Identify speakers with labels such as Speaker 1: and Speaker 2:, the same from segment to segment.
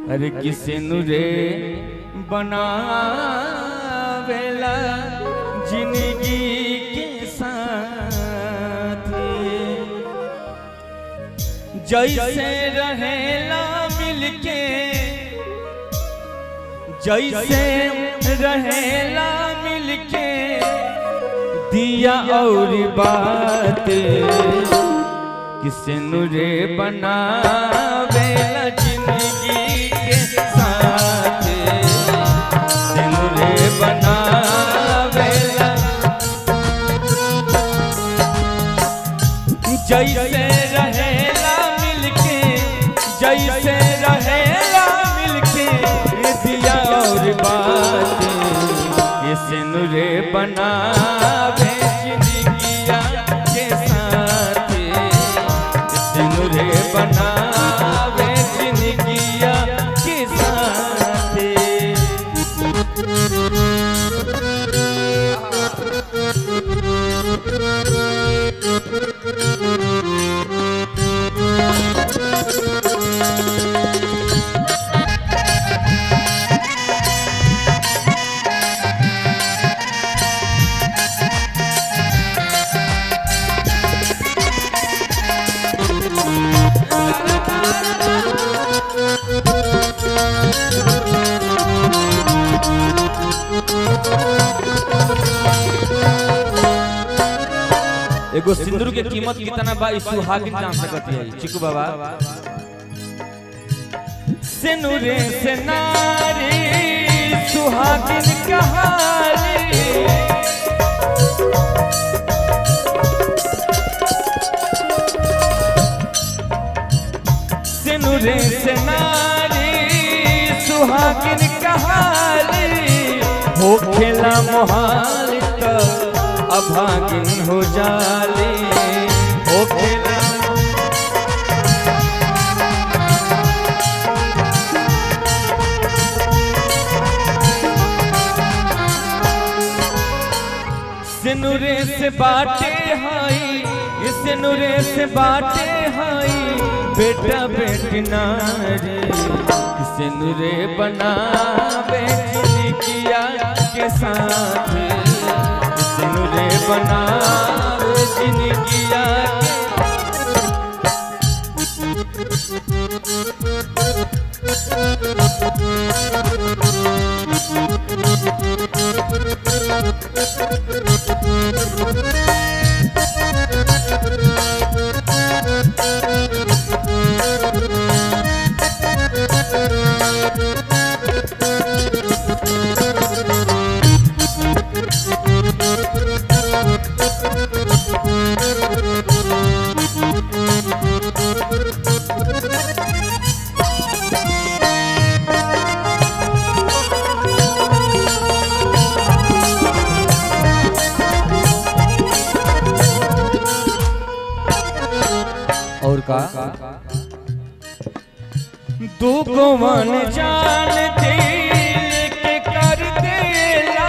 Speaker 1: अरे किसे नुरे बनावेला जिंदगी के साथ जैसे रहेला मिलके जैसे रहेला मिलके दिया और बात किसे नुरे बनावेला जिंदगी के साथ किसे नुरे बनावेला जैसे रहेला मिलके जैसे रहेला मिलके दिया और बात किसे नुरे बनावे जिंदगिया के साथ सिनुरे बनावे जिंदगिया के साथ एगो सिंदूर के कीमत कितना बा ई सुहागिन जान सकती है चिकू बाबा सिनुरे से नारी सुहागिन कहानी सिनुरे से नारी सुहागिन कहानी हो खेला मोहाल तो अभागिन हो जाले हो खेला सिनुरे से बाटे हाई सिनुरे से बाटे हाई बेटा बेटी नारे सिनुरे बना बेटी किया के साथ सिनुरे बना जिंदगिया के और का दू को मन जान दिल के कर देला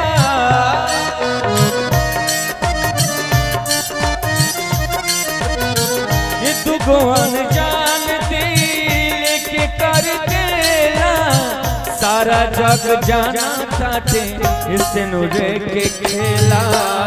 Speaker 1: ये दू को मन जान दिल के कर देला सारा जग जाना चाहते इसे नुरे के खेला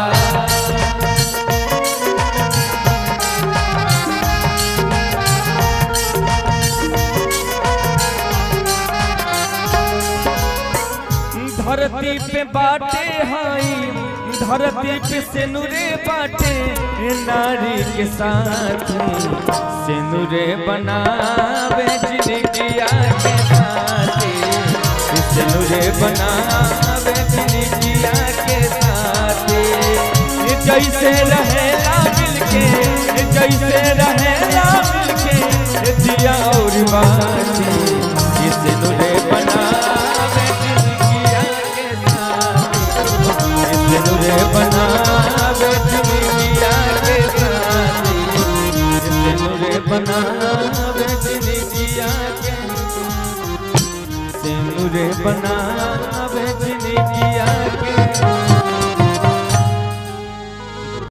Speaker 1: धरती पे बाटे हाई धरती पे सिनुरे बाटे नारी के साथ सिनुरे बनावे जिंदगिया के साथ सिनुरे बनावे जिंदगिया के साथ जैसे रहेला मिलके जैसे रहेला मिलके दिया और बाती सिनुरे बनावे जिंदगिया के साथ सिनुरे बनावे जिंदगिया के साथ सिनुरे बनावे जिंदगिया के सिनुरे बनावे